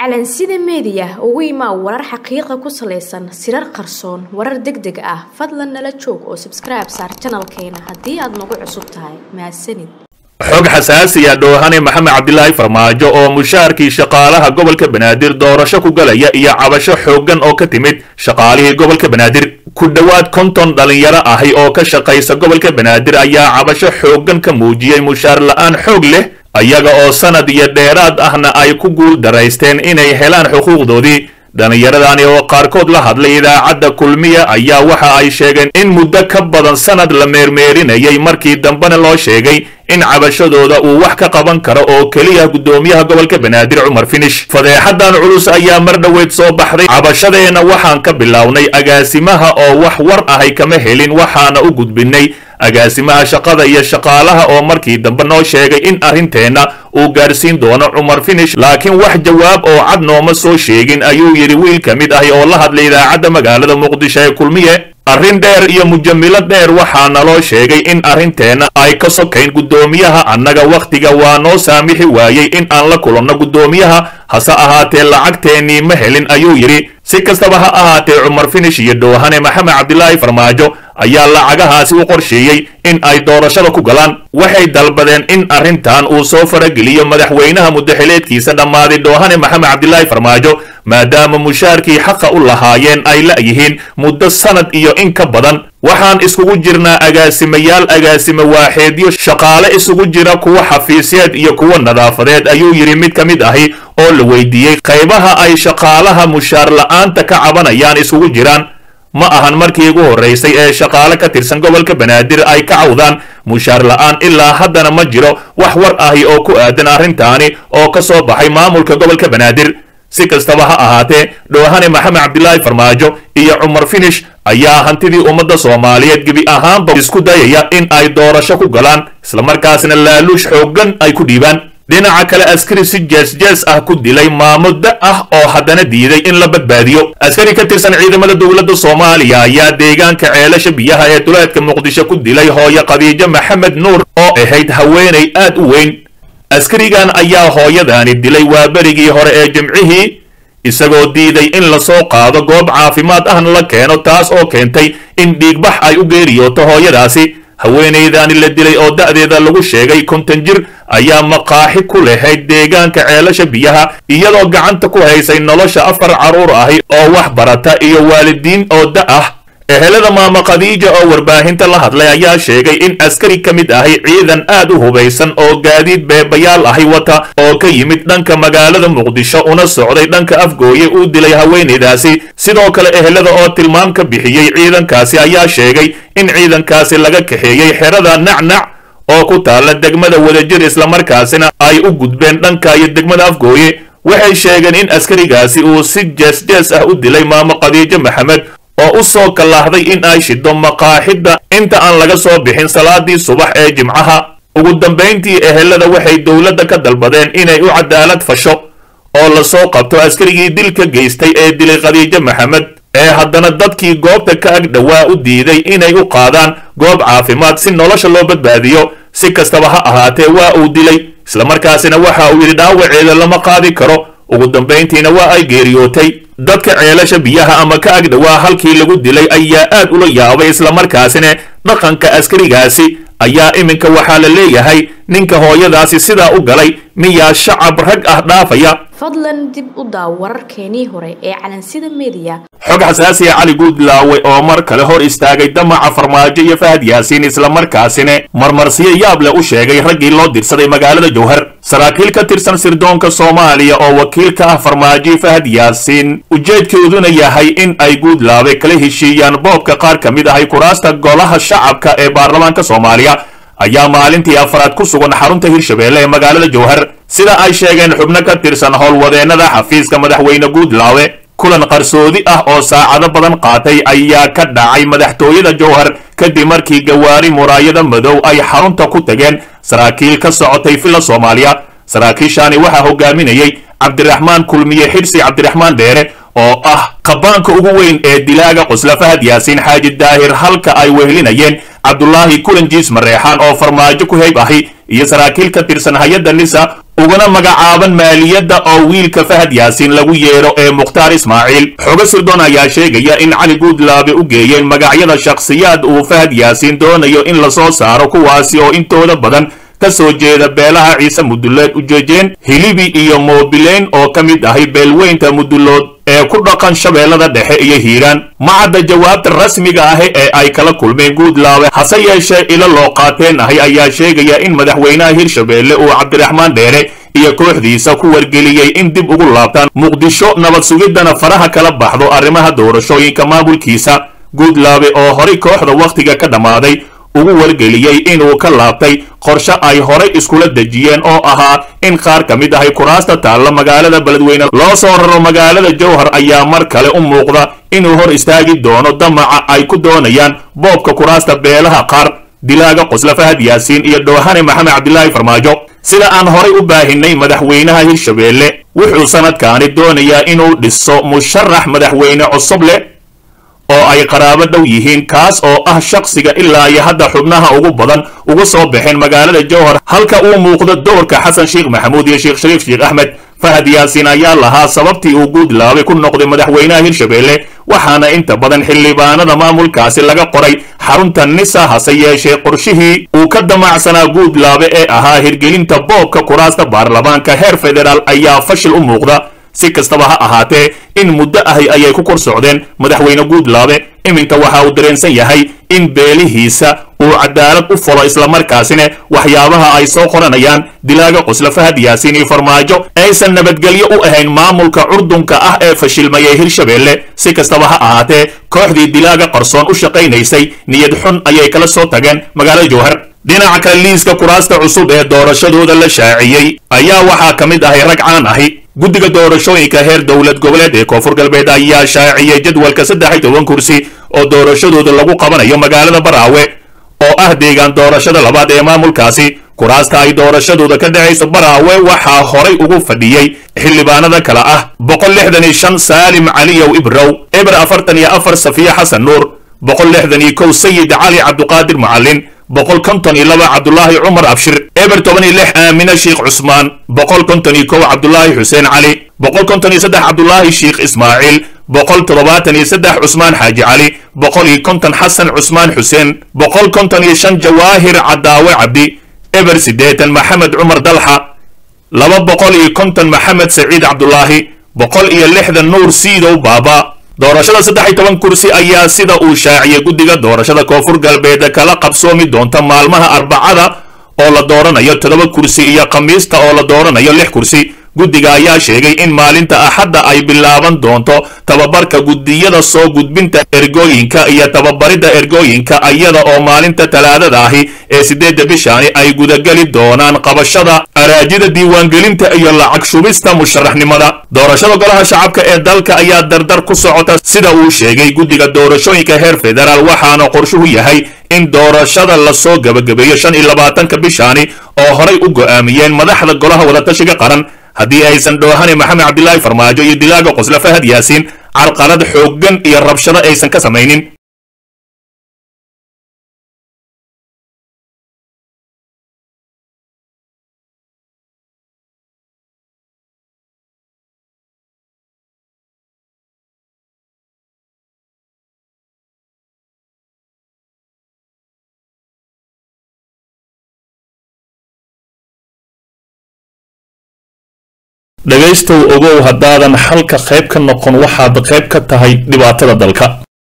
calansida meediya ugu imaa warar xaqiiqa ku salaysan sirar qarsoon warar deg deg ah fadlan nala joog oo sabskribe saar janalkeena haddii aad nagu cusub tahay mahadsanid xog xasaasiya dhoohane maxamed cabdilaahi farmaajo oo mushaharkii shaqaalaha gobolka banaadir doorasho ku galaya iyo cabasho xooggan oo ka timid shaqaalihii gobolka banaadir ku dhowaad konton dhalinyaro ahi oo ka shaqaysa gobolka banaadir ayaa cabasho xooggan ka muujiyey mushaar la'aan xoog leh ayaga oo sanad iyo dheeraad ahna ay ku guul daraysteen inay helaan xuquuqdoodii dhallinyaradani oo qaarkood la hadlay idaacadda kulmiya ayaa waxa ay sheegeen in muddo ka badan sanad la meermeerinayay markii dambena loo sheegay in cabashadooda uu wax ka qaban karo oo keliya guddoomiyaha gobolka banaadir cumar finish fadeexadan culus ayaa mar dhoweyd soo baxday cabashadeenna waxaan ka bilownay agaasimaha oo wax war ahay kama helin waxaana u gudbinay agaasimaha shaqada iyo shaqaalaha oo markii dambe noo sheegay in arrinteenna uu gaarsiin doono cumar finish laakiin wax jawaab oo cad nooma soo sheegin ayuu yidhi wiil ka mid ahi oo la hadlay idaacadda magaalada muqdisho ee kulmiye arrin dheer iyo mujamilo dheer waxaa naloo sheegay in arrinteenna ay ka sokayn guddoomiyaha annaga wakhtiga waa noo saamixi waayey in aan la kulanno guddoomiyaha hase ahaatee lacagteennii ma helin ayuu yidhi si kastaba ha ahaatee cumar finish iyo dhoohane maxamed cabdilaahi farmaajo ayaa lacagahaasi u qorsheeyey in ay doorashada ku galaan waxay dalbadeen in arrintan uu soo farageliyo madaxweynaha muddaxileedkiisa dhammaaday dhoohane maxamed cabdilaahi farmaajo maadaama mushaarkii xaqa u lahaayeen ay la'yihiin muddo sanad iyo in ka badan waxaan iskugu jirnaa agaasimayaal agaasime waaxeedyo shaqaale isugu jira kuwa xafiisyeed iyo kuwa nadaafadeed ayuu yidhi mid ka mid ahi oo la weydiiyey qaybaha ay shaqaalaha mushaar la'aanta ka cabanayaan isugu jiraan ma ahan markii ugu horraysay ee shaqaale ka tirsan gobolka banaadir ay ka cawdaan mushaar la'aan ilaa haddana ma jiro wax war ahi oo ku aadan arrintaani oo ka soo baxay maamulka gobolka banaadir si kastaba ha ahaatee dhoohane maxamed cabdilaahi farmaajo iyo cumar finish ayaa hantidii ummadda soomaaliyeed gebi ahaanba isku dayaya in ay doorasho ku galaan islamarkaasna laaluush xooggan ay ku dhiibaan dhinaca kale askari si jees-jees ah ku dilay maamo da ah oo haddana diiday in la badbaadiyo askari ka tirsan ciidamada dowladda soomaaliya ayaa deegaanka ceelasha biyaha ee duleedka muqdisho ku dilay hooyo khadiijo maxamed nuur oo ahayd haweenay aad u weyn askarigan ayaa hooyadaani dilay waa berigii hore ee jimcihii isagoo diiday in lasoo qaado goob caafimaad ahna la keeno taas oo keentay in dhiigbax ay u geeriyooto hooyadaasi haweenaydaani la dilay oo da'deeda lagu sheegay konton jir ayaa maqaaxi ku lahayd deegaanka ceelasha biyaha iyadoo gacanta ku haysay nolosha afar carruur ahi oo wax barata iyo waalidiin oo da ah ehelada maama khadiija oo warbaahinta la hadlay ayaa sheegay in askari ka mid ahi ciidan aad u hubaysan oo gaadiid beebayaal ahi wata oo ka yimid dhanka magaalada muqdisho una socday dhanka afgooye uu dilay haweenaydaasi sidoo kale ehelada oo tilmaam ka bixiyey ciidankaasi ayaa sheegay in ciidankaasi laga kaxeeyey xerada nacnac oo ku taalla degmada wadajir islamarkaasina ay u gudbeen dhanka iyo degmada afgooye waxay sheegeen in askarigaasi uu si jees-jees ah u dilay maamo khadiijo maxamed oo u soo kallaahday in ay shido maqaaxidda inta aan laga soo bixin salaadii subax ee jimcaha ugu dambayntii ehelada waxay dowladda ka dalbadeen inay u cadaalad fasho oo lasoo qabto askarigii dilka geystay ee dilay khadiijo maxamed ee haddana dadkii goobta ka ag dhowaa u diiday inay u qaadaan goob caafimaad si nolosha loo badbaadiyo si kastaba ha ahaatee waa uu dilay islamarkaasina waxa uu yidhi dhaawaceeda lama qaadi karo ugu dambayntiina waa ay geeriyootay dadka ceelasha biyaha ama ka ag dhowaa halkii lagu dilay ayaa aad ula yaabay islamarkaasina dhaqanka askarigaasi ayaa iminka waxaa la leeyahay ninka hooyadaasi sidaa u galay miyaa shacab rag ah dhaafaya fadlan dib u daaw wararkeenii hore ee calansida meediya xog xasaasiya cali guudlaawe oo mar kale hor istaagay damaca farmaajo iyo fahad yaasiin islamarkaasina marmarsiyo yaab leh u sheegay raggii loo dirsaday magaalada jowhar saraakiil ka tirsan sirdoonka soomaaliya oo wakiil ka ah farmaajo fahad yaasiin ujeedkooduna yahay in ay guudlaawe kala heshiiyaan boobka qaar ka mid ahay kuraasta golaha shacabka ee baarlamaanka soomaaliya ayaa maalintii afraad ku sugan xarunta hirshabeelle ee magaalada jowhar sida ay sheegeen xubno ka tirsan howlwadeennada xafiiska madaxweyne guudlaawe kulan qarsoodi ah oo saacado badan qaatay ayaa ka dhacay madaxtooyada jowhar kadib markii gawaari muraayada madow ay xarunta ku tageen saraakiil ka socotay villa soomaaliya saraakiishaani waxaa hogaaminayey cabdiraxmaan kulmiye xidhsi cabdiraxmaan dheere oo ah qabaanka ugu weyn ee dilaaga qusla fahad yaasiin xaaji daahir halka ay wehelinayeen cabdulaahi kulanjiis mareexaan oo farmaajo ku heyb ahi iyo saraakiil ka tirsan hay-adda nisa uguna magacaaban maaliyadda oo wiilka fahad yaasiin lagu yeedho ee mukhtaar ismaaciil xogo sirdoon ayaa sheegaya in cali guudlaabe u geeyeen magacyada shakhsiyaad uu fahad yaasiin doonayo in lasoo saaro kuwaasi oo intooda badan ka soo jeeda beelaha ciise mudulood ujeejeen hilibi iyo moobileyn oo ka mid ahay beelweynta mudulood ee ku dhaqan shabeellada dhexe iyo hiiraan macadda jawaabta rasmiga ahi ee ay kala kulmeen guudlaabe hase yeeshee ilo loo qaateen ahi ayaa sheegaya in madaxweynaha hirshabeelle uu cabdiraxmaan dheere iyo kooxdiisa ku wargeliyey in dib ugu laabtaan muqdisho nabad sugiddana faraha kala baxdo arrimaha doorashooyinka maamulkiisa guudlaabe oo horay kooxda wakhtiga ka dhammaaday ugu wargeliyey inuu ka laabtay qorshe ay horay iskula dejiyeen oo ahaa in qaar ka mid ahay kuraasta taalla magaalada beledweyne loo soo raro magaalada jowhar ayaa mar kale u muuqda inuu hor istaagi doono damaca ay ku doonayaan boobka kuraasta beelaha qaar dilaaga qosla fahad yaasiin iyo dhoohane maxamed cabdilaahi farmaajo sida aan horay u baahinay madaxweynaha hirshabeelle wuxuu sanadkaani doonayaa inuu dhiso musharax madaxweyne cusub leh oo ay qaraabo dhow yihiin kaas oo ah shakhsiga ilaa iyo hadda xubnaha ugu badan ugu soo baxeen magaalada jowhar halka uu muuqdo doorka xasan sheekh maxamuud iyo sheekh shariif sheekh axmed fahad yaasiin ayaa lahaa sababtii uu guudlaabe ku noqday madaxweynaha hirshabeelle waxaana inta badan xildhibaanada maamulkaasi laga qoray xarunta nisa hase yeeshee qorshihii uu ka damacsanaa guudlaabe ee ahaa hirgelinta boobka kuraasta baarlamaanka heer federaal ayaa fashil u muuqda si kastaba ha ahaatee in muddo ahi ayay ku kor socdeen madaxweyne guudlaabe iminka waxa uu dareensan yahay in beelihiisa uu cadaalad u folo islamarkaasina waxyaabaha ay soo qoranayaan dilaaga qosla fahad yaasiin iyo farmaajo aysan nabadgelyo u ahayn maamulka curdunka ah ee fashilmayay hirshabeelle si kastaba ha ahaatee kooxdii dilaaga qarsoon u shaqaynaysay niyad xun ayay kala soo tageen magaalada jowhar dhinaca kale liiska kuraasta cusub ee doorashadooda la shaaciyey ayaa waxaa ka mid ahay rag caan ahi guddiga doorashooyinka heer dowlad goboleed ee koonfur galbeed ayaa shaaciyey jadwalka saddex iyo toban kursi oo doorashadooda lagu qabanayo magaalada baraawe oo ah deegaan doorashada labaad ee maamulkaasi kuraasta ay doorashadooda ka dhacayso baraawe waxaa horay ugu fadhiyey xildhibaanada kale ah boqol lixdan iyo shan saalim caliyow ibrow eber afartan iyo afar safiya xasan nuur boqol lixdan iyo kow sayid cali cabduqaadir macalin boqol konton iyo laba cabdulaahi cumar abshir eber toban iyo lix aamine sheekh cusmaan boqol konton iyo kow cabdulaahi xuseen cali boqol konton iyo saddex cabdulaahi sheekh ismaaciil boqol toddobaatan iyo saddex cusmaan xaaji cali boqol iyo konton xasan cusmaan xuseen boqol konton iyo shan jawaahir cadaawe cabdi eber siddeetan maxamed cumar dalxa laba boqol iyo konton maxamed saciid cabdulaahi boqol iyo lixdan nuur siidow baaba doorashada saddex iyo toban kursi ayaa sida uu shaaciyey guddiga doorashada koonfur galbeed kala qabsoomi doonta maalmaha arbacada oo la dooranayo toddoba kursi iyo khamiista oo la dooranayo lix kursi guddiga ayaa sheegay in maalinta axadda ay bilaaban doonto tababarka guddiyada soo gudbinta ergooyinka iyo tababaridda ergooyinka iyada oo maalinta talaadada ahi ee siddeedda bishaani ay gudageli doonaan qabashada araajida diiwaangelinta iyo lacag shubista musharaxnimada doorashada golaha shacabka ee dalka ayaa dardar ku socota sida uu sheegay guddiga doorashooyinka heer federaal waxaana qorshuhu yahay in doorashada lasoo gebagabeeyo shan iyo labaatanka bishaani oo horay u go'aamiyeen madaxda golaha wadatashiga qaran haddii aysan dhoohane maxamed cabdilaahi farmaajo iyo dilaaga qosle fahad yaasiin carqalad xooggan iyo rabshado aysan ka samaynin dhegaystow ogow haddaadan xalka qayb ka noqon waxaad qayb ka tahay dhibaatada dalka